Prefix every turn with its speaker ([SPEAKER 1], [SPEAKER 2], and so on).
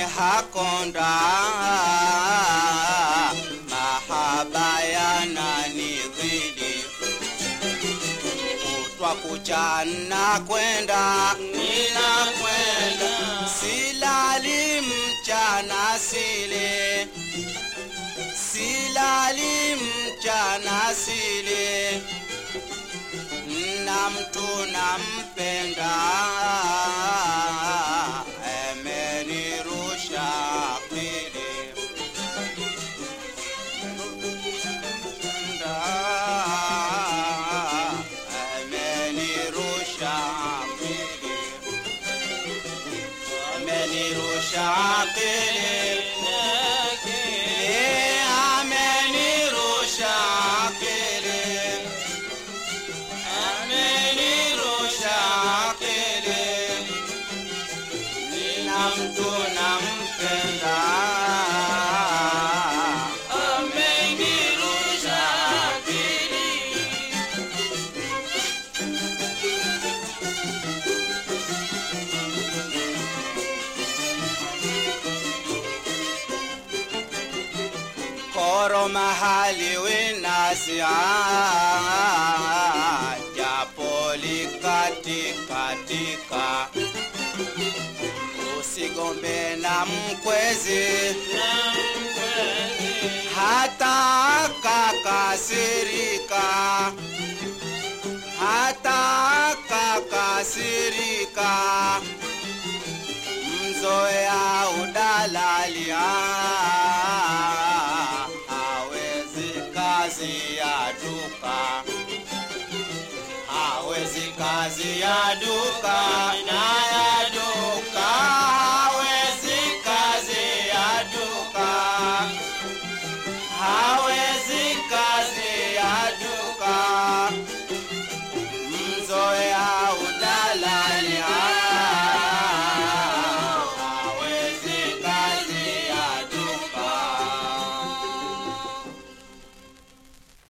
[SPEAKER 1] hakonda mahaba yananidhili kutwa kuchana kwenda ninakwenda silali mchana sile silali mchana sile na mtu nampenda amenirusha akili amenirusha akili amenirusha akili Eh, amenirusha akili amenirusha akili nina mtu nampenda amenirusha akili koro mahali winasia japo likatikatika usigombe na mkwezi hata kakasirika hata kakasirika mzoea udalalia hawezi kazi ya duka hawezi kazi ya duka